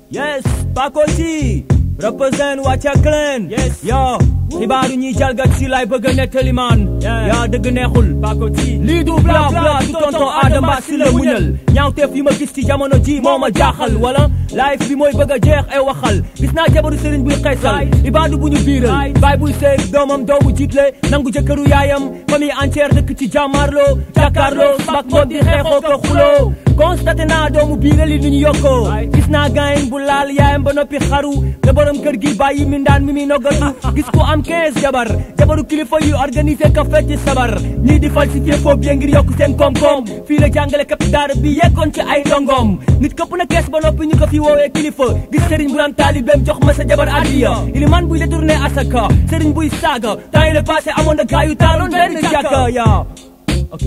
yes Pakoti represent Wacha Clan yes yo xibaaru ñuy jalgat si lay bëgg a nettali man yaa dëgg neexul Pakoti lii du bla bla du tonton Adama si la muñal ñaawteef yi ma gis ci jamono ji moo ma jaaxal wala life bi mooy bëgg a jeex ay waxal gis naa jabaru sëriñ buy xeesal ibaadu bu ñu biiral baay buy seeg doomam doomu jiitle nangu jëkkëru yaayam famille entière dëkk ci jàmmaarloo jàkkaarloo bak mboot di xeexoo ko xuloo constaté naa doomu biiral yi ni ñu yokkoo gis naa gaayin bu laal yaayam ba noppi xaru te borom kër gi bàyyi mindaan mi muy noggatu gis ko am 15 jabar jabaru kilifa yu organisé ka fecc sabar ñii di falsifié faux bien ngir yokk seen koom-koom fii la jàngale kap daara bi yeggoon ci ay ndongoom nit këpp na kees ba noppi ñu ko fi woowee kilifa gis sëriñ bu naan taalibeem jox ma sa jabar addiya iliman buy détourné asaka sëriñ buy saaga temps yi le passé amoon na gaa yu taaloon benn jàkka yaa ok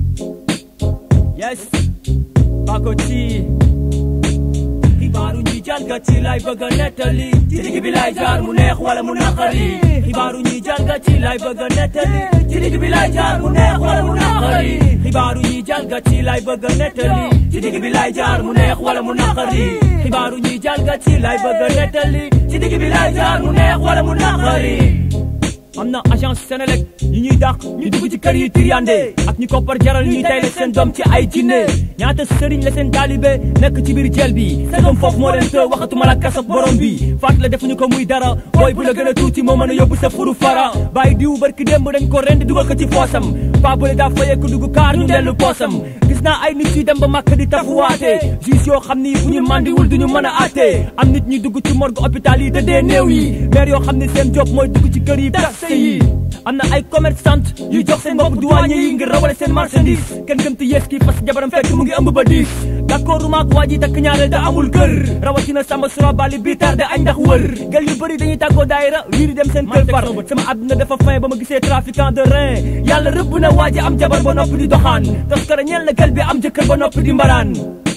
yes Pakoti xibaaru ñi jalgati lay bëgg a nettali ci digg bi lay jaar mu neex wala mu naqari xibaaru ñi jalgati lay bëgg a nettali ci digg bi lay jaar mu neex wala mu naqari xibaaru ñi jalgati lay bëgg a nettali ci digg bi lay jaar mu neex wala mu naqari xibaaru ñi jalgati lay bëgg a nettali ci digg bi lay jaar mu neex wala mu naqari am na agence Sénélec yi ñuy dàq ñu dugg ci kër yi tiryande ak ñi koppar jaral ñuy tay la seen doom ci ay jinne ñaata sëriñ la seen taalibe nekk ci biir jël bi sagam foofu moo leen të waxatuma la kasab borom bi faat la defuñu ko muy dara booy bu la gën a tuuti moo mën a yóbbu sa furu fara bàyyi diw barki démb dañ ko rend dugal ko ci poosam paa bële daa fayeeku dugg kaar ñu dellu poosam gis naa ay nit yu dem ba màkk di tafuwaate juge yoo xam ni bu ñu mandiwul duñu mën a àtte am nit ñi dugg ci morgue hôpital yi te dee néew yi maire yoo xam ni seen job mooy dugg ci kër yi yi am na ay commerçant yu jox seen bopp douanier yi ngir rawale seen marchandise kenn gëm te yees kii fas jabaram fekk mu ngi ëmb ba diis d'accord maak waa ji takk ñaareel da amul kër rawatina samba sura bali bi tardé añ ndax wër gel yu bëri dañuy tàggoo daayira wiiri dem seen kër far sama àdduna dafa fin ba ma gisee trafiquant de rein yàlla rëbb na waa ji am jabar ba noppi di doxaan tos kara ñeel na gel bi am jëkkër ba noppi di mbaraan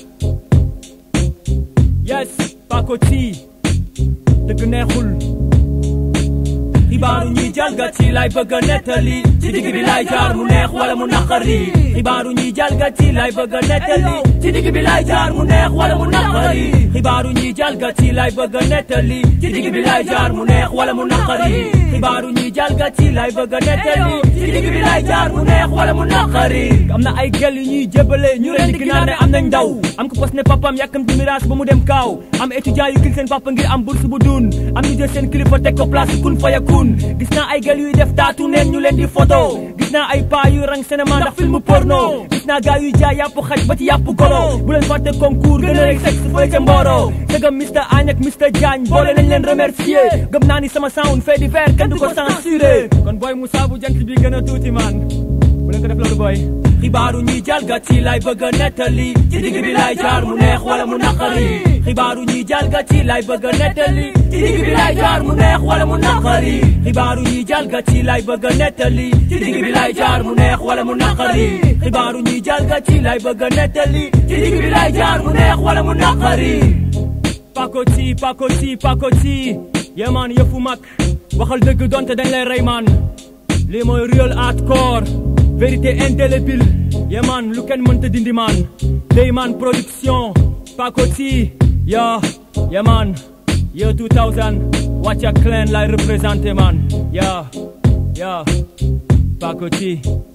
yes Pakoti dëgg neexul xibaaru ñuy jalgati lay bëgg a nettali ci digg bi lay jaar mu neex wala mu naqari xibaaru ñuy jalgati lay bëgg a nettali ci digg bi lay jaar mu neex wala mu naqari xibaaru ñuy jalgati lay bëgg a nettali ci digg bi lay jaar mu neex wala mu naqari xibaaru ñuy jalgati lay bëgg a nettali ci digg bi lay jaar mu neex wala mu naqari am na ay gel yu ñuy jébale ñu leen di naan ne am nañ ndaw am ko pos ne papam yàkkam di mirage ba mu dem kaaw am étudiant yu kil seen papa ngir am bourse bu dun am ñu jël seen kilifa teg ko place kun fa yakun gis naa ay gel yuy def taatu neen ñu leen di photo gis naa ay paa yu rang cinéma ndax film porno gis naa gaa yuy jaay yàpp xaj ba ci yàpp golo bu leen fàtte concours gën a rek sexe fële ca Mboro sëgam Mr Agne ak Mr Diagne boole nañ leen remercier gëm naa ni sama sound fait divers kenn du ko censuré kon booy Moussa bu jant bi gën a tuuti man bu leen ko def loolu booy xibaaru ñuy jalgati lay bëgg a nettali ci digg bi lay jaar mu neex wala mu naqari xibaaru ñuy jalgati lay bëgg a nettali ci digg bi lay jaar mu neex wala mu naqari xibaaru ñuy jalgati lay bëgg a nettali ci digg bi lay jaar mu neex wala mu naqari xibaaru ñuy jalgati lay bëgg a nettali ci digg bi lay jaar mu neex wala mu naqari Pakoti Pakoti Pakoti yemaan yëfu mag waxal dëgg donte dañ lay rey maan lii mooy real hardcore vérité indélébile yemaan lu kenn mënta dindi maan Deyman production Pakoti ya yemaan year 2000 Wacha Clan lay représenté man ya ya Pakoti